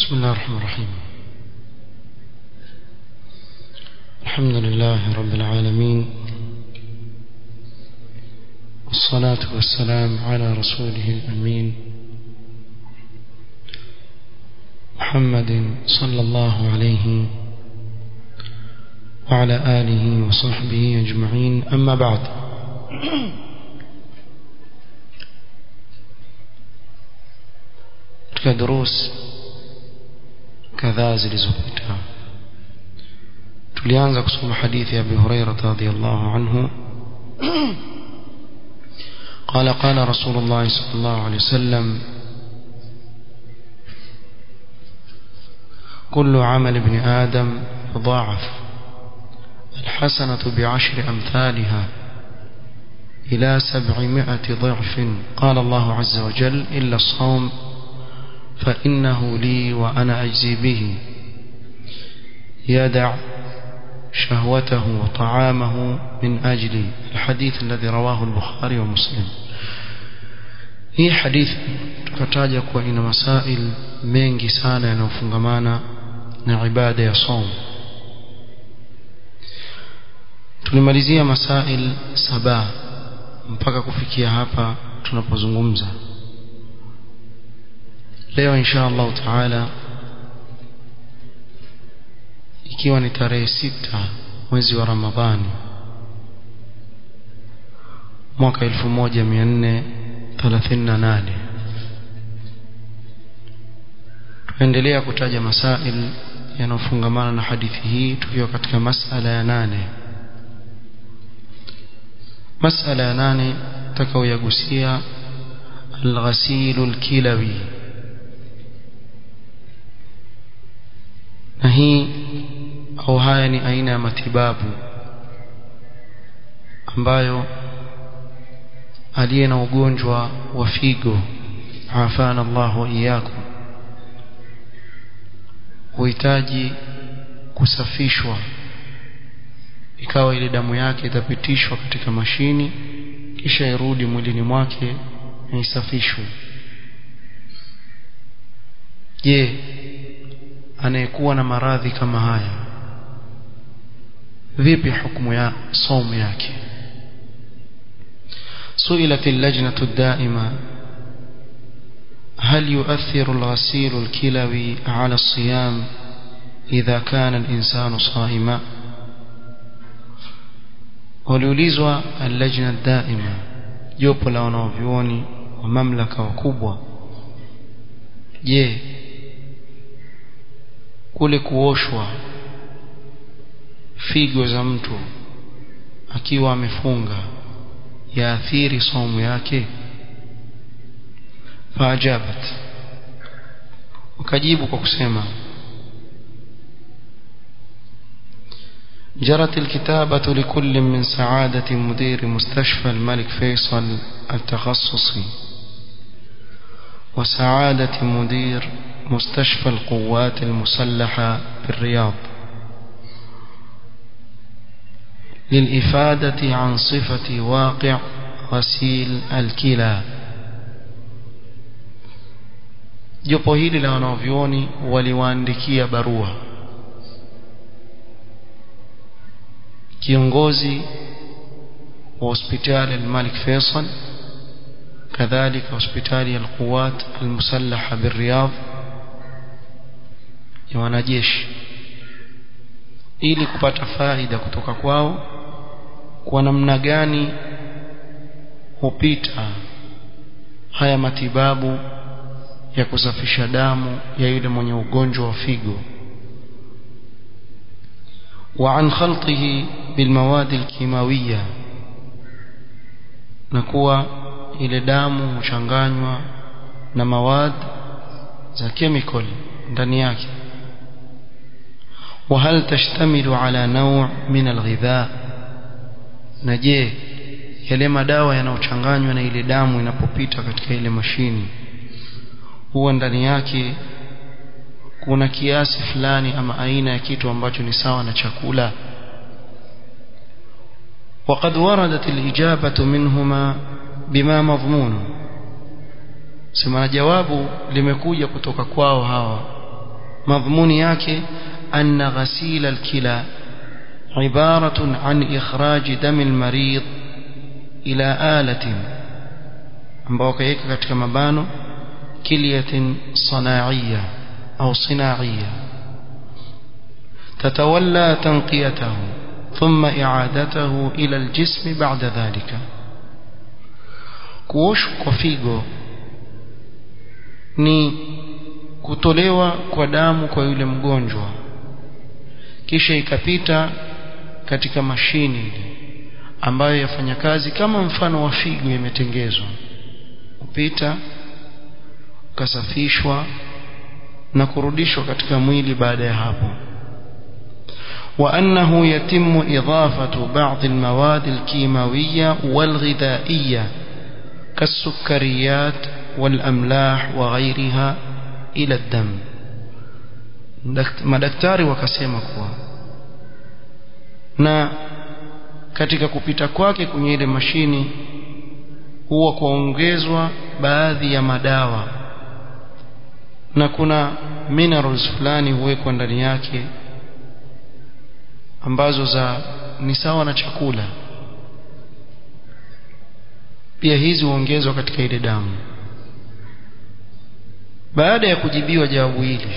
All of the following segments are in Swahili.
بسم الله الرحمن الرحيم الحمد لله رب العالمين والصلاة والسلام على رسوله الأمين محمد صلى الله عليه وعلى آله وصحبه أجمعين أما بعد katika durus kadhaa zilizopita tulianza kusoma hadithi ya Abi Hurairah radhiyallahu anhu قال قال رسول الله صلى الله عليه وسلم كل عمل ابن آدم يضاعف الحسنة بعشر أمثالها إلى سبعمائة ضعف قال الله عز وجل إلا الصوم فإنه لي وأنا أجزي به يدع شهوته وطعامه من أجلي الحديث الذي رواه البخاري ومسلم hii hadithi tukataja kuwa ina masail mengi sana yanayofungamana na ibada ya som tulimalizia masail saba mpaka kufikia hapa tunapozungumza leo insha Allah taala ikiwa ni tarehe sita mwezi wa Ramadhani mwaka 1438 tuendelea kutaja masail yanayofungamana na hadithi hii tukiwa katika masala ya nane masala ya nane tutakaoyagusia الغسيل الكلوي na hii au haya ni aina ya matibabu ambayo aliye na ugonjwa wa figo afana Allah wa iyyakum huhitaji kusafishwa ikawa ile damu yake itapitishwa katika mashini kisha irudi mwilini mwake na isafishwe je anayekuwa na maradhi kama haya vipi hukumu ya somo yake سئلت اللجنة الدائمة هل يؤثر الغسيل الكلوي على الصيام إذا كان الإنسان صائما waliulizwa allajna daima jopo la wanaovyuoni wa mamlaka wakubwa je kule kuoshwa figo za mtu akiwa amefunga yaathiri somo yake faajabat wakajibu kwa kusema جرت الكتابة لكل من سعادة مدير مستشفى الملك فيصل التخصصي وسعادة مدير مستشفى القوات المسلحة بالرياض للإفادة عن صفة واقع غسيل الكلى jopo hili la wanavyuoni waliwaandikia barua kiongozi wa hospitali al-Malik Faisal kadhalika hospitali al-Quwat al-Musallaha bir-Riyadh ya wanajeshi ili kupata faida kutoka kwao kwa namna gani hupita haya matibabu ya kusafisha damu ya yule mwenye ugonjwa wa figo وعن خلطه بالمواد الكيماوية نكوى ile damu huchanganywa na mawad za chemical ndani yake وهل تشتمل على نوع من الغذاء نجي yale madawa yanayochanganywa na ile damu inapopita katika ile mashini huwa ndani yake kuna kiasi fulani ama aina ya kitu ambacho ni sawa na chakula وقد وردت الإجابة منهما بما مضمون sema jawabu limekuja kutoka kwao hawa madhumuni yake anna ghasila alkila عبارة عن إخراج دم المريض إلى آلة ambao kaweka katika mabano kilyatin sanaiya au sinaiya tatawalla tanqiyatahu thumma i'adatahu ila aljism ba'da dhalika kuoshwa kwa figo ni kutolewa kwa damu kwa yule mgonjwa kisha ikapita katika mashini ile ambayo yafanya kazi kama mfano wa figo imetengezwa kupita ukasafishwa na kurudishwa katika mwili baada ya hapo وأنه يتم إضافة بعض المواد الكيماوية والغذائية كالسكريات والأملاح وغيرها إلى الدم madaktari wakasema kuwa na katika kupita kwake kwenye ile mashini huwa kuongezwa baadhi ya madawa na kuna minerals fulani huwekwa ndani yake ambazo za ni sawa na chakula pia hizi huongezwa katika ile damu baada ya kujibiwa jawabu hili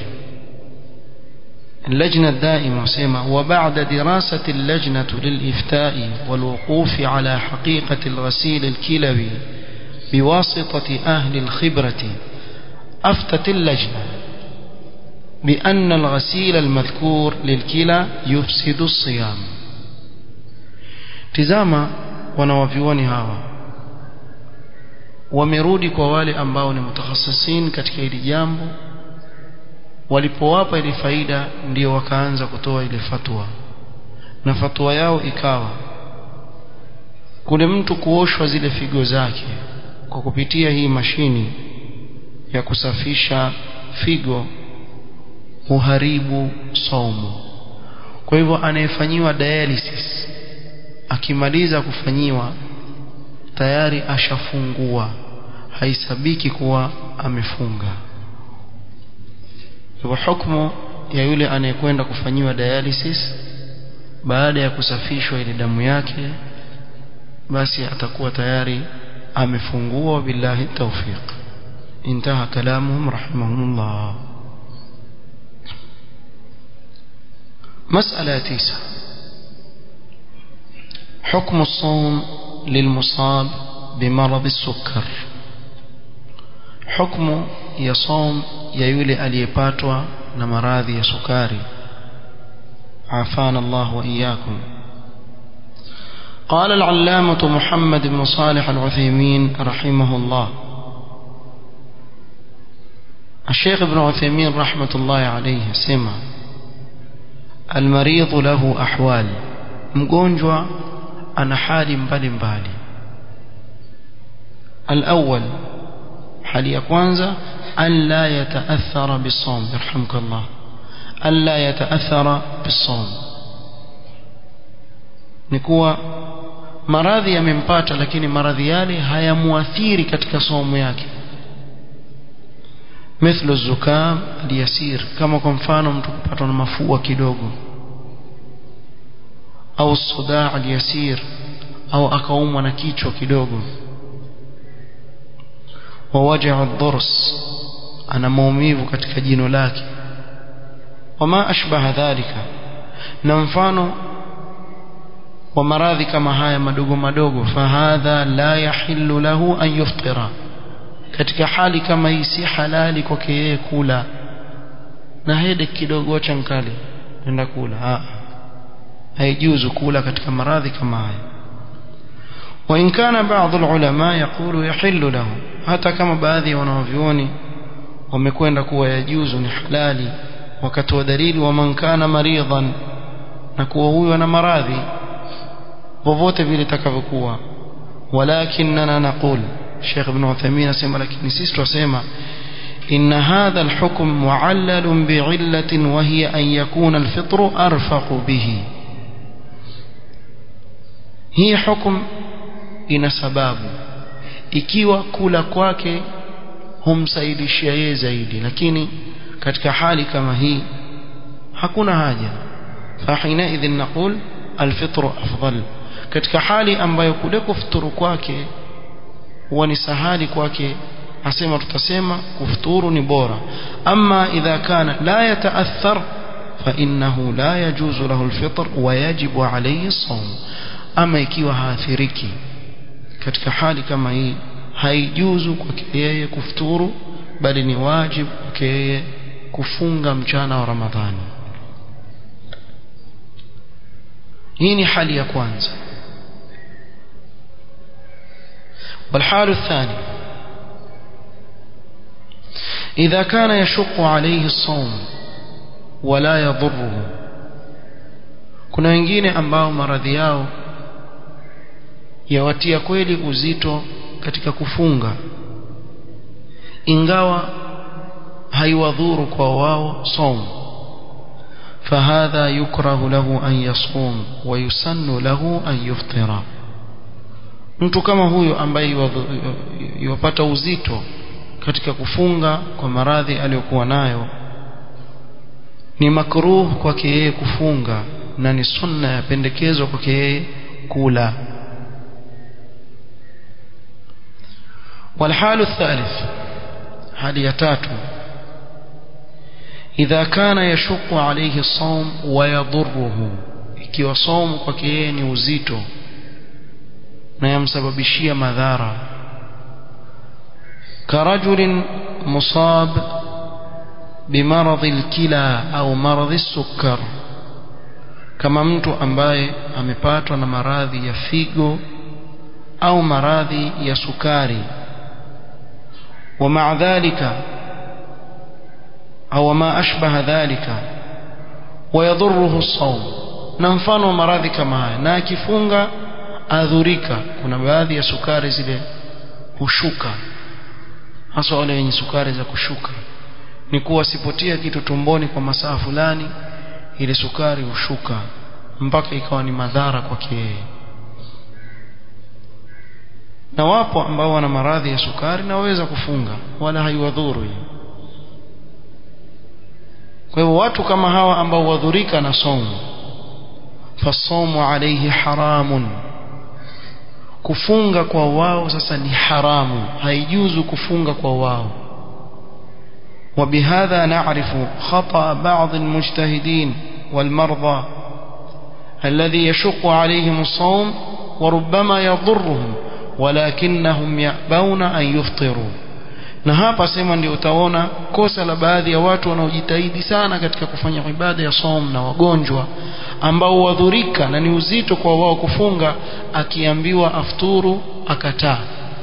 اللجنة الدائمة سيما وبعد دراسة اللجنة للإفتاء والوقوف على حقيقة الغسيل الكلوي بواسطة أهل الخبرة أفتت اللجنة بأن الغسيل المذكور للكلى يفسد الصيام تزاما wanawavyuoni hawa wamerudi kwa wale ambao ni mutakhasisin katika hili jambo walipowapa ile faida ndio wakaanza kutoa ile fatwa na fatwa yao ikawa kule mtu kuoshwa zile figo zake kwa kupitia hii mashini ya kusafisha figo huharibu saumu kwa hivyo anayefanyiwa dialysis akimaliza kufanyiwa tayari ashafungua haisabiki kuwa amefunga hivyo hukumu ya yule anayekwenda kufanyiwa dialysis baada ya kusafishwa ile damu yake basi atakuwa tayari amefungua billahi tawfiq intaha kalamuhum rahimahumullah مسألة تسعة حكم الصوم للمصاب بمرض السكر حكم يصوم يولي aliyepatwa na maradhi ya sukari عافانا الله وإياكم قال العلامة محمد بن صالح العثيمين رحمه الله الشيخ ابن عثيمين رحمة الله عليه سمع المريض له أحوال مgonjwa ana hali mbalimbali الأول hali ya kwanza an la yataathara bisawm yarhamkallah an la yataathara bisawm ni kuwa maradhi yamempata lakini maradhi yale hayamuathiri katika somo yake مثل الزكام اليسير كما kwa mfano mtu kupatwa na mafua kidogo au الصداع اليسير au akaumwa na kichwa kidogo ووجع الضرس ana maumivu katika jino lake wama ashbaha dhalika na mfano wa maradhi kama haya madogo madogo fahadha la yahillu lahu an yuftira katika hali kama hii si halali kwake yeye kula na hede kidogo chankali nenda kula ah haijuzu kula katika maradhi kama haya وإن كان بعض العلماء يقول يحل له hata kama baadhi ya wanavyuoni wamekwenda kuwa yajuzu ni halali wakati wa dalili wa man kana maridhan na kuwa huyo ana maradhi vovote vile takavyokuwa walakinna naqul Sheikh Ibn Uthaymeen asema lakini sisi tunasema إن هذا الحكم معلل بعلة وهي أن يكون الفطر أرفق به هي حكم ina sababu ikiwa kula kwake humsaidishia yeye zaidi lakini katika hali kama hii hakuna haja fahina idhin naqul alfitru afdal katika hali ambayo kule kufuturu kwake huwa ni sahali kwake asema tutasema kufuturu ni bora ama idha kana la yataathar فإنه لا يجوز له الفطر ويجب عليه الصوم أما ikiwa haathiriki katika hali kama hii haijuzu kwake yeye kufuturu bali ni wajibu kwake yeye kufunga mchana wa Ramadhani hii ni hali ya kwanza والحال الثاني إذا كان يشق عليه الصوم ولا يضره kuna wengine ambao maradhi yao yawatia kweli uzito katika kufunga ingawa haiwadhuru kwa wao som فهذا يكره له أن يصوم ويسن له أن يفطر mtu kama huyo ambaye yupata uzito katika kufunga kwa maradhi aliyokuwa nayo ni makruh kwake yeye kufunga na ni sunna ya pendekezo kwake yeye kula والحال الثالث hali ya tatu idha kana yashuqu alayhi الصوم ويضره ikiwa somo kwake yeye ni uzito na yamsababishia madhara كرجل مصاب بمرض الكلى au مرض السكر kama mtu ambaye amepatwa na maradhi ya figo au maradhi ya sukari ومع ذلك أو ما أشبه ذلك ويضره الصوم na mfano maradhi kama haya na akifunga adhurika kuna baadhi ya sukari zile hushuka hasa wale wenye sukari za kushuka ni kuwa sipotia kitu tumboni kwa masaa fulani ile sukari hushuka mpaka ikawa ni madhara kwake yeye na wapo ambao wana maradhi ya sukari na waweza kufunga wala haiwadhuru kwa hivyo watu kama hawa ambao wadhurika na somo fasomu alayhi haramun kufunga kwa wao sasa ni haramu haijuzu kufunga kwa wao وبهذا نعرف خطأ بعض المجتهدين والمرضى الذي يشق عليهم الصوم وربما يضرهم ولكنهم يأبون أن يفطروا na hapa sema ndio utaona kosa la baadhi ya watu wanaojitahidi sana katika kufanya ibada ya som na wagonjwa ambao wadhurika na ni uzito kwa wao kufunga akiambiwa afturu akataa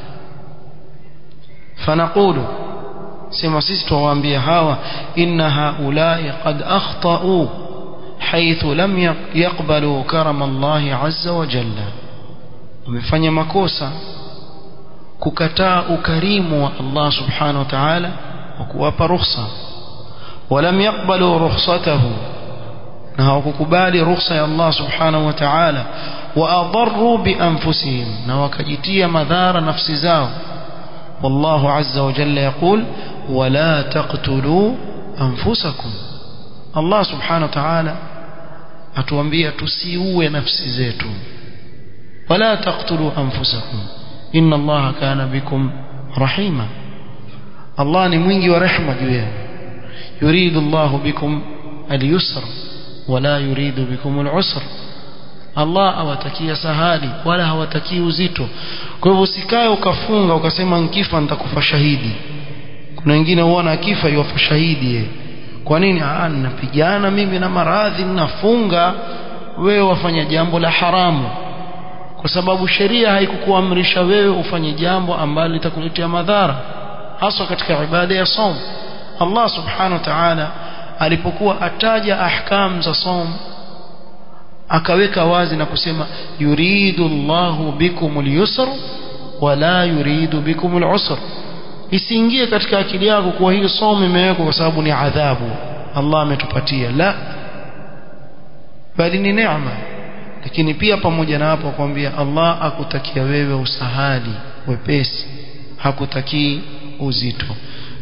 fanaqulu sema sisi tuwaambia hawa inna haulai qad akhtau haithu lam yaqbalu karama Allah azza wa jalla wamefanya makosa kukataa ukarimu wa Allah subhanahu wa ta'ala wa kuwapa ruhusa walam yaqbalu rukhsatahu na hawakukubali ruhusa ya Allah subhanahu wa ta'ala wa adarru bi anfusihim na wakajitia madhara nafsi zao والله عز وجل يقول ولا تقتلوا أنفسكم الله سبحانه وتعالى atuambia tusiue nafsi zetu wala taqtulu anfusakum inna allaha kana bikum rahima allah ni mwingi wa rehema juu yenu yuridu allah bikum alyusr wala yuridu bikum alusr Allah awatakia sahali wala hawatakii uzito kwa hivyo usikae ukafunga ukasema nkifa nitakufa shahidi kuna wengine huona akifa yuwafa shahidi yeye kwa nini ah ninapigana mimi na maradhi ninafunga wewe wafanya jambo la haramu kwa sababu sheria haikukuamrisha wewe ufanye jambo ambalo litakuletea madhara hasa katika ibada ya som Allah subhanahu wa ta'ala alipokuwa ataja ahkam za som akaweka wazi na kusema yuridu Allahu bikum al-yusr wala yuridu bikum al-usr isiingie katika akili yako kuwa hii somo imewekwa kwa sababu ni adhabu Allah ametupatia la bali ni neema lakini pia pamoja na hapo kwambia Allah akutakia wewe usahali wepesi hakutakii uzito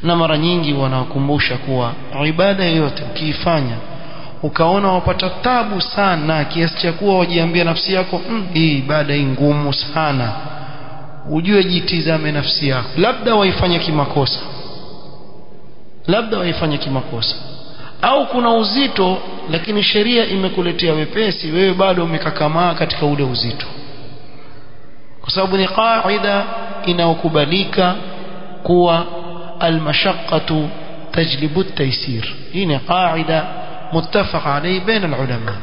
na mara nyingi wanawakumbusha kuwa ibada yoyote ukiifanya ukaona wapata tabu sana kiasi cha kuwa wajiambia nafsi yako mm, hii ibada hii ngumu sana ujue jitizame nafsi yako labda waifanye kimakosa labda waifanye kimakosa au kuna uzito lakini sheria imekuletea wepesi wewe bado umekakamaa katika ule uzito kwa sababu ni qaida inayokubalika kuwa almashaqqatu tajlibu at-taysir hii ni qaida muttafaq alayhi baina ulama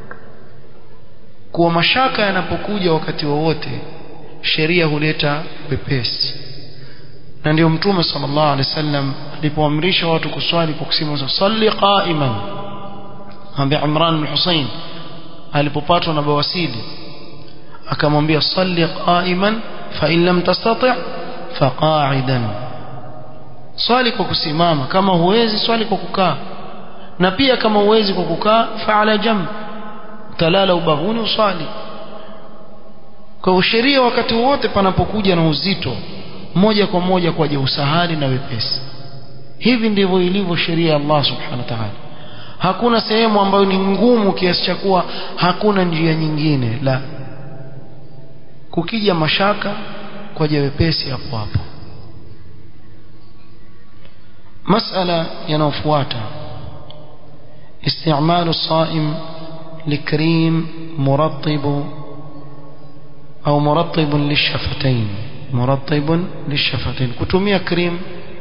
kuwa mashaka yanapokuja wakati wowote sheria huleta wepesi na ndio mtume sallallahu alaihi wasallam alipoamrisha watu kuswali kwa kusema salli qa'iman ambaye Imran bin Hussein alipopatwa na bawasili akamwambia salli qa'iman fa in lam tastati' fa qa'idan swali kwa kusimama kama huwezi swali kwa kukaa na pia kama huwezi kwa kukaa fa ala jamb talala ubavuni uswali kwa sheria wakati wote panapokuja na uzito moja kwa moja kwaje usahali na wepesi hivi ndivyo ilivyo sheria ya Allah subhanahu wa ta'ala hakuna sehemu ambayo ni ngumu kiasi cha kuwa hakuna njia nyingine la kukija mashaka kwaje wepesi hapo hapo masala yanayofuata استعمال الصائم لكريم مرطب أو مرطب للشفتين مرطب للشفتين kutumia cream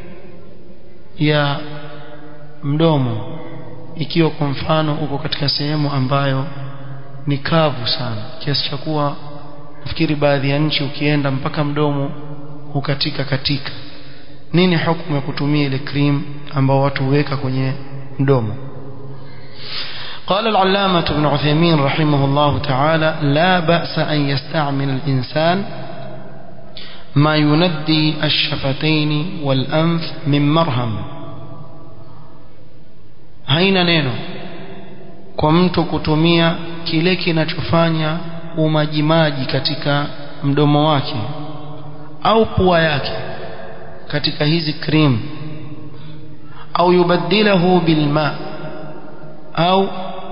ya mdomo ikiwa kwa mfano uko katika sehemu ambayo ni kavu sana kiasi cha kuwa nafikiri baadhi ya nchi ukienda mpaka mdomo hukatika katika nini hukumu ya kutumia ile cream ambao watu huweka kwenye mdomo قال العلامة ابن عثيمين رحمه الله تعالى لا بأس أن يستعمل الإنسان ما يندي الشفتين والأنف من مرهم haina neno kwa mtu kutumia kile kinachofanya umajimaji katika mdomo wake au pua yake katika hizi cream au yubaddilahu bilma au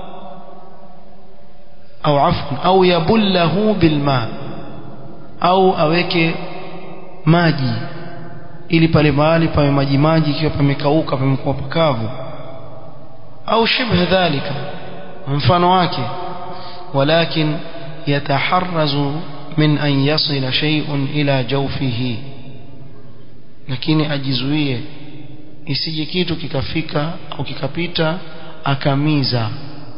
au afwan au yabullahu bilma au aweke maji ili pale mahali pawe maji maji ikiwa pamekauka pamekuwa pakavu au shibh dhalika mfano wake walakin yataharrazu min an yasila shay'un ila jawfihi lakini ajizuie isije kitu kikafika au kikapita akamiza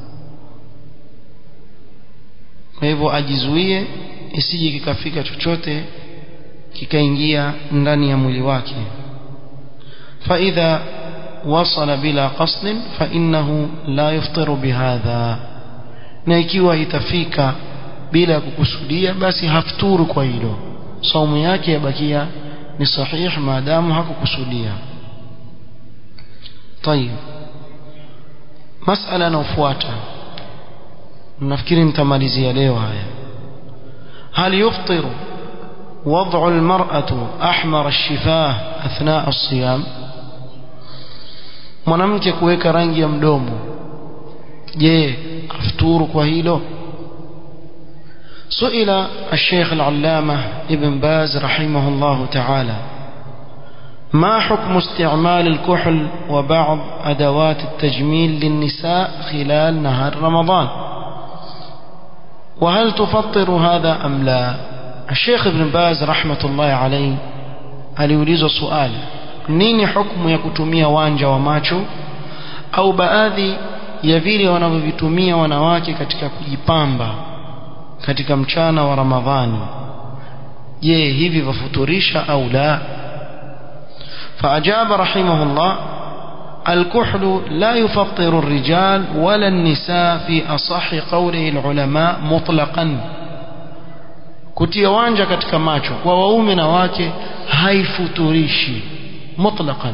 kwa hivyo ajizuie isije kikafika chochote kikaingia ndani ya mwili wake فإذا وصل بلا قصد فإنه لا يفطر بهذا na ikiwa itafika bila kukusudia basi hafturu kwa hilo saumu yake yabakia ni sahih maadamu hakukusudia طيب masala inayofuata nafikiri nitamalizia leo haya هل يفطر وضع المرأة أحمر الشفاه أثناء الصيام mwanamke kuweka rangi ya mdomo je afuturu kwa hilo سئل الشيخ العلامة ابن باز رحمه الله تعالى ما حكم استعمال الكحل وبعض أدوات التجميل للنساء خلال نهار رمضان وهل تفطر هذا أم لا الشيخ ابن باز رحمة الله عليه aliulizwa swali nini hukumu ya kutumia wanja wa macho au baadhi ya vile wanavyovitumia wanawake katika kujipamba katika mchana wa Ramadhani je hivi vafuturisha au la فأجاب رحمه الله الكحل لا يفطر الرجال ولا النساء في أصح قوله العلماء مطلقا kutia wanja katika macho kwa waume na wake haifuturishi mutlaqan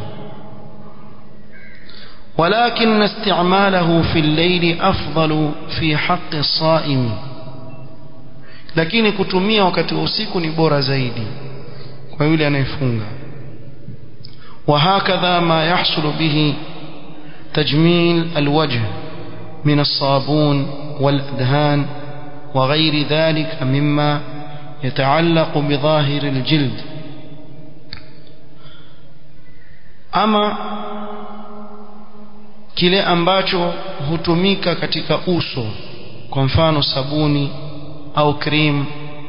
ولكن استعماله في الليل أفضل في حق الصائم lakini kutumia wakati wa usiku ni bora zaidi kwa yule anayefunga وهكذا ما يحصل به تجميل الوجه من الصابون والأدهان وغير ذلك مما يتعلق بظاهر الجلد ama kile ambacho hutumika katika uso kwa mfano sabuni au cream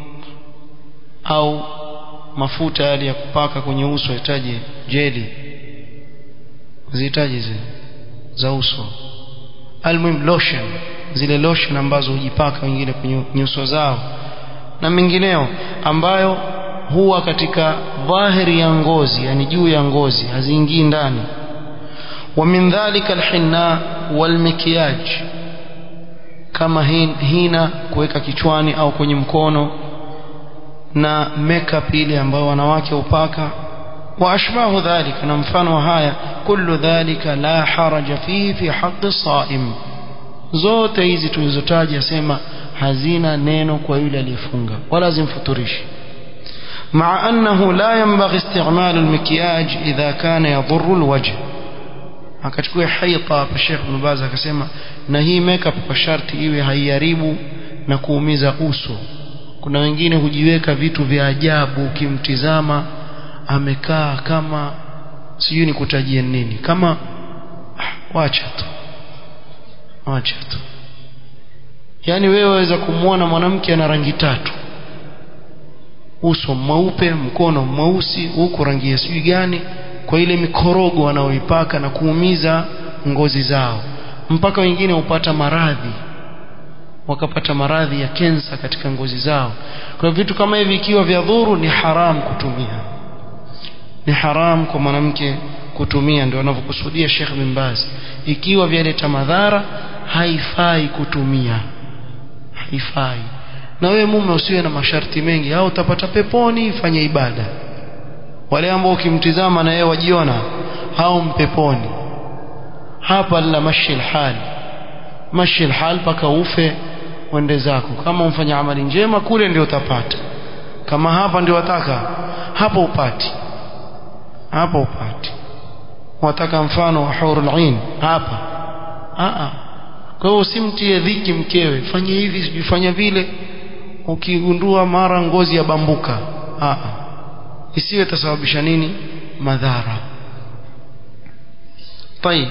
au mafuta yale ya kupaka kwenye uso yahitaji jeli zihitaji zile za uso almuhim lotion zile lotion ambazo hujipaka wengine kwenye nyuso zao na mengineo ambayo huwa katika dhahiri ya ngozi yani juu ya ngozi haziingii ndani wa min dhalika alhinna walmikiyaj kama hina kuweka kichwani au kwenye mkono na makeup ile ambayo wanawake upaka wa ashbahu dhalika na mfano haya kullu dhalika la haraja fihi fi haqqi saim zote hizi tulizotaja sema hazina neno kwa yule aliyefunga wala zimfuturishi مع أنه لا ينبغي استعمال المكياج إذا كان يضر الوجه akachukua haita hapa Sheikh Ibn Baz akasema na hii makeup kwa sharti iwe haiharibu na kuumiza uso kuna wengine hujiweka vitu vya ajabu ukimtizama amekaa kama sijui nikutajie nini kama ah, wacha tu wacha tu yani wewe waweza kumwona mwanamke ana rangi tatu uso mweupe mkono mweusi huku rangi ya sijui gani kwa ile mikorogo wanaoipaka na kuumiza ngozi zao mpaka wengine hupata maradhi wakapata maradhi ya kensa katika ngozi zao kwa vitu kama hivi ikiwa vya dhuru ni haram kutumia ni haram kwa mwanamke kutumia ndio anavyokusudia Sheikh bin Baz ikiwa vyaleta madhara haifai kutumia haifai na wewe mume usiwe na masharti mengi au utapata peponi fanya ibada wale ambao ukimtizama na yeye wajiona hao mpeponi hapa la mashi hal mashi hal paka ufe uende zako kama umfanya amali njema kule ndio utapata kama hapa ndio wataka hapo upati hapo upati wataka mfano wa hurul ain hapa a a kwa hiyo usimtie dhiki mkewe fanye hivi sijifanya vile ukigundua mara ngozi ya bambuka a a isiwe tasababisha nini madhara طيب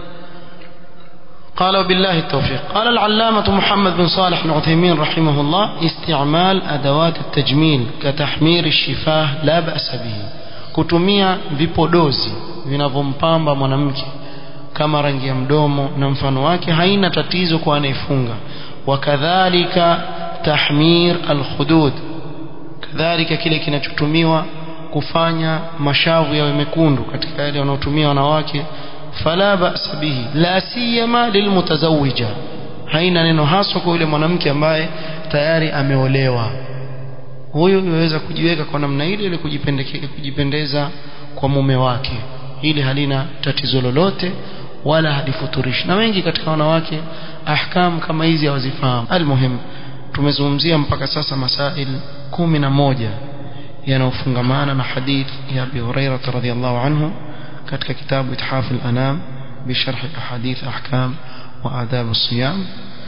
قال وبالله التوفيق قال العلامة محمد بن صالح بن عثيمين رحمه الله استعمال أدوات التجميل كتحمير الشفاه لا بأس به kutumia vipodozi vinavyompamba mwanamke kama rangi ya mdomo na mfano wake haina tatizo kwa anayefunga wakadhalika tahmir alkhudud kadhalika kile kinachotumiwa kufanya mashavu yawe mekundu katika yale wanaotumia wanawake fala ba'sa bihi la siyama lilmutazawija haina neno haswa kwa yule mwanamke ambaye tayari ameolewa huyo yuweza kujiweka kwa namna ile ili kujipendeza kwa mume wake ili halina tatizo lolote wala halifuturishi na wengi katika wanawake ahkam kama hizi hawazifahamu almuhim tumezungumzia mpaka sasa masail kumi na moja yanayofungamana na hadith ya Abi Hurairah radhiyallahu anhu katika kitabu Ithaf al-Anam بشرح أحاديث أحكام وآداب الصيام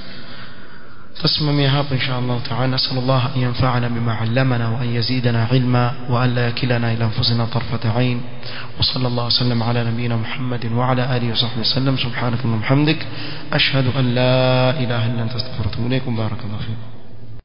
تسممي هاب إن شاء الله تعالى نسأل الله أن ينفعنا بما علمنا وأن يزيدنا علما وأن لا يكلنا إلى أنفسنا طرفة عين وصلى الله وسلم على نبينا محمد وعلى آله وصحبه وسلم سبحانك اللهم وبحمدك أشهد أن لا إله إلا أنت استغفرك وأتوب إليكم بارك الله فيكم